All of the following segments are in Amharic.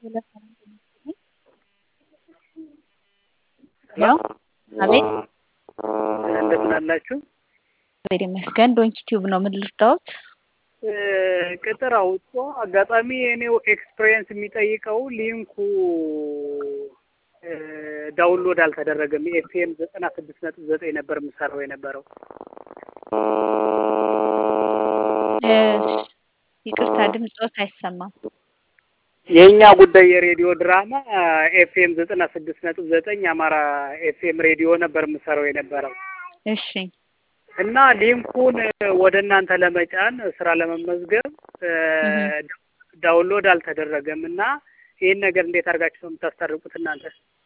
ሄሎ አቤት እንደምን አላችሁ? እግዚአብሔር ይመስገን። ዶንኪ ቲዩብ ነው። ምን ልርዳዎት? ቅጥር አውጥቶ አጋጣሚ የኔው ኤክስፒሪየንስ የሚጠይቀው ሊንኩ ዳውንሎድ አልተደረገም። ኤፍኤም ዘጠና ስድስት ነጥብ ዘጠኝ ነበር የምሰራው የነበረው። ይቅርታ ድምፆት አይሰማም። የእኛ ጉዳይ የሬዲዮ ድራማ ኤፍኤም ዘጠና ስድስት ነጥብ ዘጠኝ አማራ ኤፍኤም ሬዲዮ ነበር የምሰራው የነበረው እሺ እና ሊንኩን ወደ እናንተ ለመጫን ስራ ለመመዝገብ ዳውንሎድ አልተደረገም እና ይህን ነገር እንዴት አድርጋችሁ ነው የምታስታርቁት እናንተ?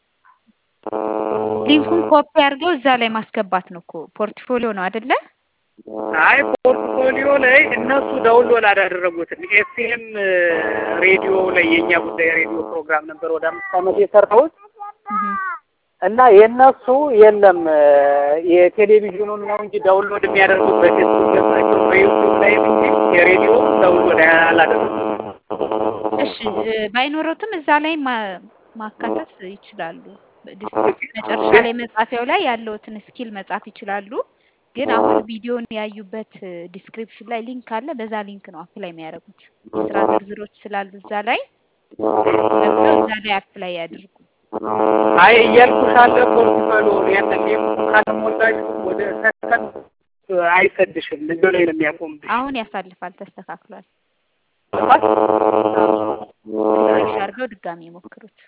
ሊንኩን ኮፒ አድርገው እዛ ላይ ማስገባት ነው እኮ ፖርትፎሊዮ ነው አይደለ? አይ ፖርትፎሊዮ ላይ እነሱ ዳውንሎድ አላደረጉትም። ኤፍኤም ሬዲዮ ላይ የእኛ ጉዳይ ሬዲዮ ፕሮግራም ነበር ወደ አምስት ዓመት የሰራሁት እና የእነሱ የለም የቴሌቪዥኑን ነው እንጂ ዳውንሎድ የሚያደርጉት በፌስቡክ ገጻቸው በዩቱብ ላይ እንጂ የሬዲዮ ዳውንሎድ አላደረጉም። እሺ ባይኖሮትም እዛ ላይ ማካተት ይችላሉ። መጨረሻ ላይ መጻፊያው ላይ ያለውትን ስኪል መጻፍ ይችላሉ። ግን አሁን ቪዲዮን ያዩበት ዲስክሪፕሽን ላይ ሊንክ አለ። በዛ ሊንክ ነው አፕላይ የሚያደርጉት። የስራ ዝርዝሮች ስላሉ እዛ ላይ ገብተው እዛ ላይ አፕላይ ያድርጉ። አይ እያልኩሽ አለ ፖርትፎሊዮ ያንን ሊንኩ ካልሞላሽ ወደ ሰከን አይሰድሽም። ልጆ ላይ ነው የሚያቆምብሽ። አሁን ያሳልፋል፣ ተስተካክሏል። ሪፍሬሽ አድርገው ድጋሚ ይሞክሩት።